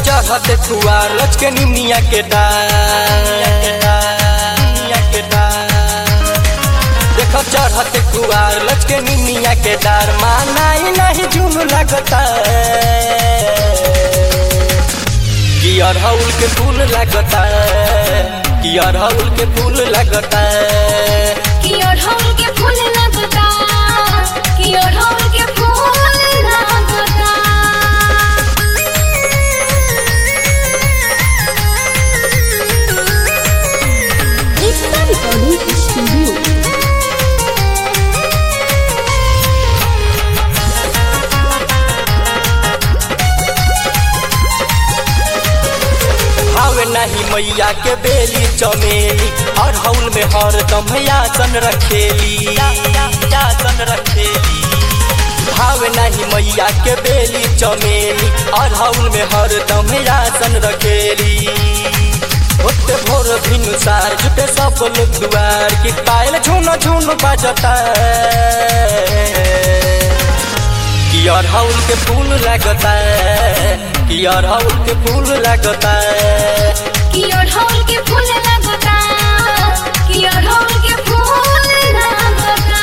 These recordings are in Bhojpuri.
चढ़ते खुआर लचके निमिया के डार देखो चढ़ते कुआर लचके निमिया के डार माना ही नहीं झूम लगता कि अरहुल के फूल लगता कि अरहुल के फूल लगता कि ओढ़ौल के फूल लगता कि ओढ़ौल के फूल लगता एकता रिकॉर्डिंग स्टूडियो हावे नहीं मैया के बेली चमेली अरहुल में हरदम यासन रखेली यासन रखेली भावे नहीं मैया के बेली चमेली अरहुल में हरदम यासन रखेली ओते भोर भिनुसार जुटे सब लोग दुआर की पायल झुन झुन बजता कि अरहुल के फूल लगता कि अरहुल के फूल लगता कि ओढ़ौल के फूल लगता कि ओढ़ौल के फूल लगता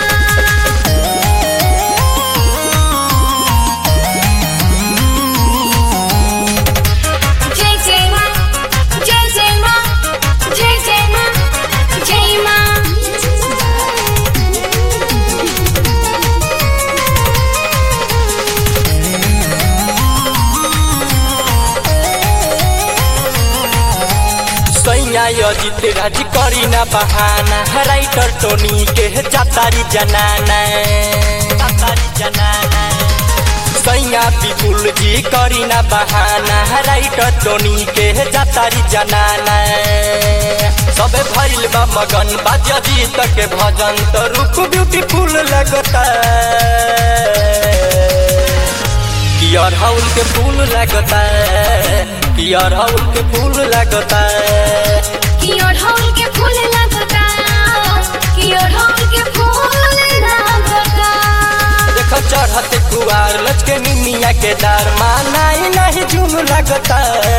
जय जय माँ जय जय माँ जय जय माँ जय माँ सैया अजित राज करी ना बहाना राइटर टोनी के जातारी जनाना जातारी जनाना सैया विपुल जी करी ना बहाना राइटर टोनी के जातारी जनाना सबे भइल बा मगन बाजा जीत के भजन तो रूप ब्यूटीफुल लगता कि अरहुल के फूल लगता कि अरहुल के फूल लगता कि ओढ़ौल के फूल लगता कि ओढ़ौल के फूल लगता देखो चढ़ते कुआर लचके निमिया के डार माना ही नहीं झूम लगता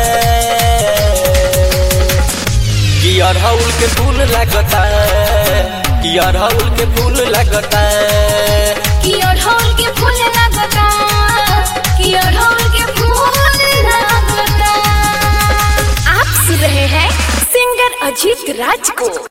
कि अरहुल के फूल लगता कि अरहुल के फूल लगता कि ओढ़ौल के फूल लगता कि ओढ़ौल के फूल लगता आप सुन रहे हैं सिंगर अजीत राज को